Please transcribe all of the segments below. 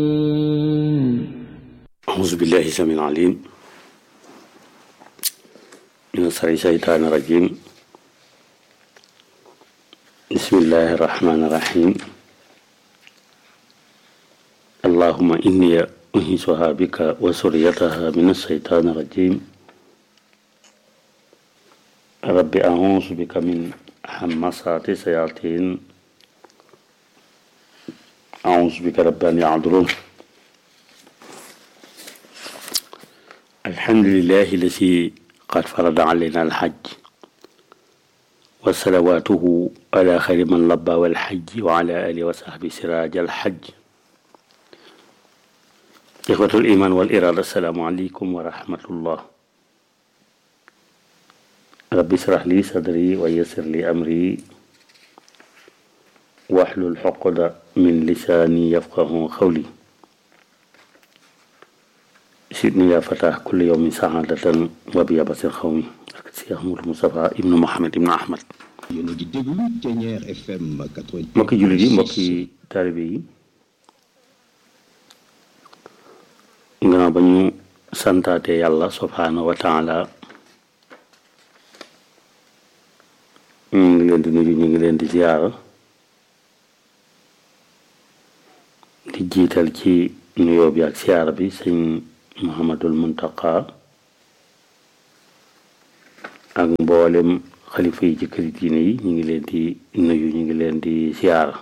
أعوذ بالله السميع العليم من شر الشيطان الرجيم بسم الله الرحمن الرحيم اللهم إني أنهزها بك وسريتها من الشيطان الرجيم رب أعوذ بك من همسات الشياطين أعوذ بك رب أن يعذرون الحمد لله الذي قد فرض علينا الحج وصلواته على خير من لبى والحج وعلى آله وصحبه سراج الحج إخوة الإيمان والإرادة السلام عليكم ورحمة الله رب اشرح لي صدري ويسر لي أمري واحلل عقدة من لساني يفقه قولي سيدني يا فتاح كل يوم سعادة وبيابة القوم Cheikh Mouhamadou Moustapha ibnu Mohamed ibnu Ahmad yéen a ngi déglu Thiéniere FM 88. mbokki jullit yi mbokki taalibe yi gannaaw ba ñu santaate yàlla subhaanahu wa taala ñu ngi leen di nuyu ñu ngi leen di ziyaara di jiital ci nuyoo bi ak ziyaara bi sëñ Muhammadul Muntaqa ak mboolem xalifa yi ci këri diine yi ñu ngi leen di nuyu ñu ngi leen di siyaara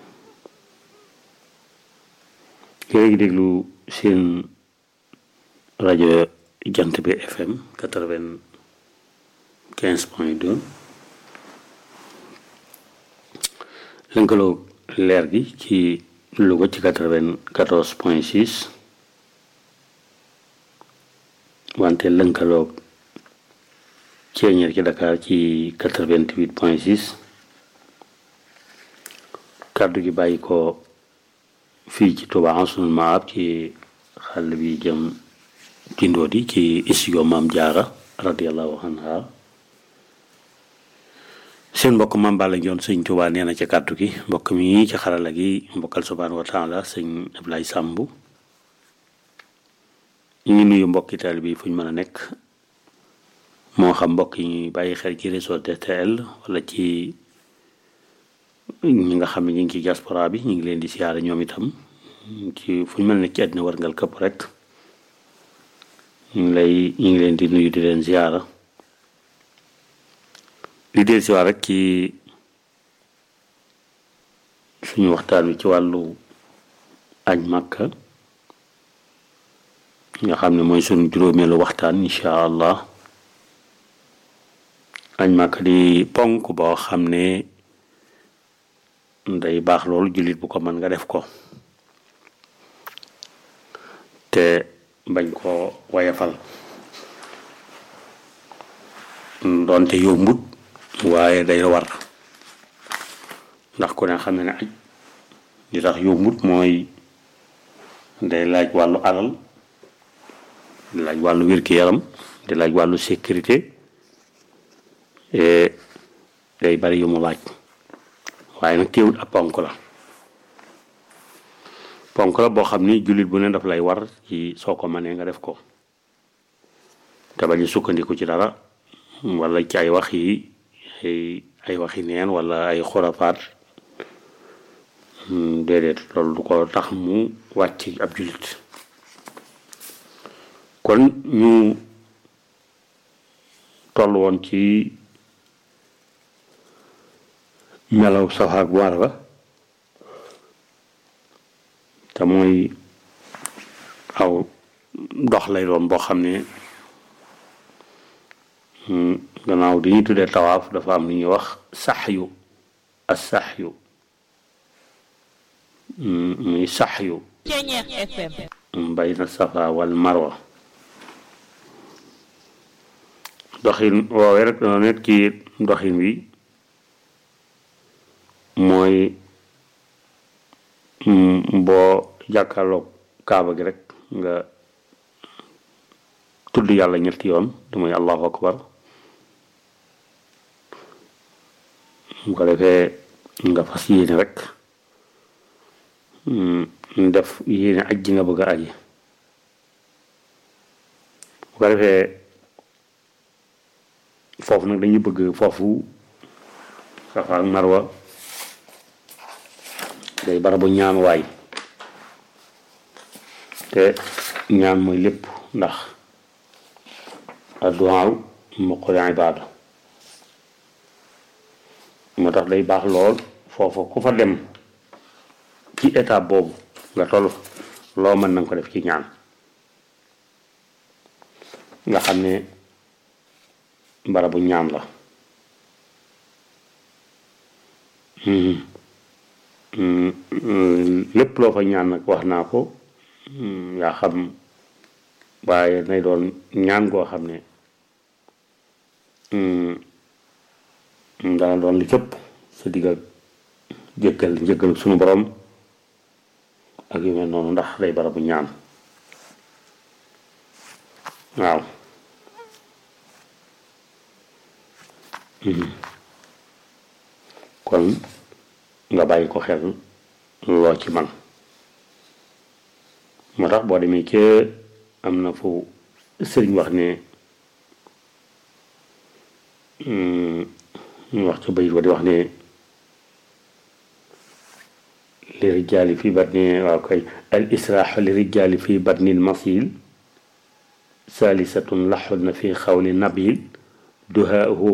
yéen a ngi déglu seen rajo jant bi FM quatre-vingt-quinze point deux lënkaloo leer gi ci Louga ci quatre-vingt-quatorze point six wante lënkaloo Thiéniere ci Dakar ci quatre-vingt-huit point six kàddu gi bàyyi ko fii ci Touba Ansoul Mahab ci xàll bi jëm ci Ndodi ci studio Maam Jaara radiallahu anha seen mbokk Maam Balla Njoon sëñ Touba nee na ci kàddu gi mbokk mi ci xarala gi mbokkal subhaanahu wa taala sëñ Ablaye Sàmb ñu ngi nuyu mbokki taalibe bi fu ñu mën a nekk moo xam mbokk yi ñuy bàyyi xel ci réseau DTL wala ci ñi nga xam ne ñu ngi ci diaspora bi ñu ngi leen di siyaare ñoom itam ci fu ñu mel ne ci àddina warngal këpp rek ñu ngi lay ñu ngi leen di nuyu di leen siyaara li del si waat rek ci suñu waxtaan wi ci wàllu aj màkka nga xam ne mooy suñu juróomeelu waxtaan incha allah añ màkk di ponk boo xam ne day baax loolu jullit bu ko mën nga def ko te bañ ko wayafal doonte yombut waaye day war ndax ku ne xam ne ne aj li tax yombut mooy day laaj wàllu alal di laaj wàllu wér-gi-yaram di laaj wàllu sécurité day bari yu mu laaj waaye nag teewut ab ponk la ponk la boo xam ni jullit bu ne daf lay war ci soo ko mënee nga def ko te bañ a sukkandiku ci dara wala ci ay wax yi ay ay waxi neen wala ay xurafaat déedéet loolu du ko tax mu wàcc ab jullit kon ñu toll woon ci melaw safaak bu war ba te mooy aw dox lay doon boo xam ne gannaaw di ñuy tuddee tawaaf dafa am lu ñuy wax saxyu as saxyu muy saxyu Thiéniere FM bayna safa wal marwa doxin woowee rek dana nekk ci doxin wi mooy boo jàkkaarloog kaaba gi rek nga tudd yàlla ñetti yoon du mooy allahu akbar mu ko defee nga fas yéene rek def yéene aj ji nga bëgg a aji bu ko defee foofu nag dañuy bëgg foofu Safa ak Marwa day barabu ñaan waay te ñaan mooy lépp ndax adduwaaw muqul ibaada moo tax day baax lool foofu ku fa dem ci étape boobu nga toll loo mën na nga ko def ci ñaan nga xam ne barabu ñaan la lépp loo fa ñaan nag wax naa ko yaa xam waaye nay doon ñaan goo xam ne dana doon li cëpp sa diggal jëkkal njëkkal suñu borom ak yu mel noonu ndax day barabu ñaan waaw kon nga bàyyi ko xel loo ci man moo tax boo demee ca am na fu sëriñ wax ne ñu wax ca bayit wa di wax ne li rijaali fi batni waaw kay al israaxu li rijaali fi batni l masil saalisatun laxul na fi xawli nabil duhaahu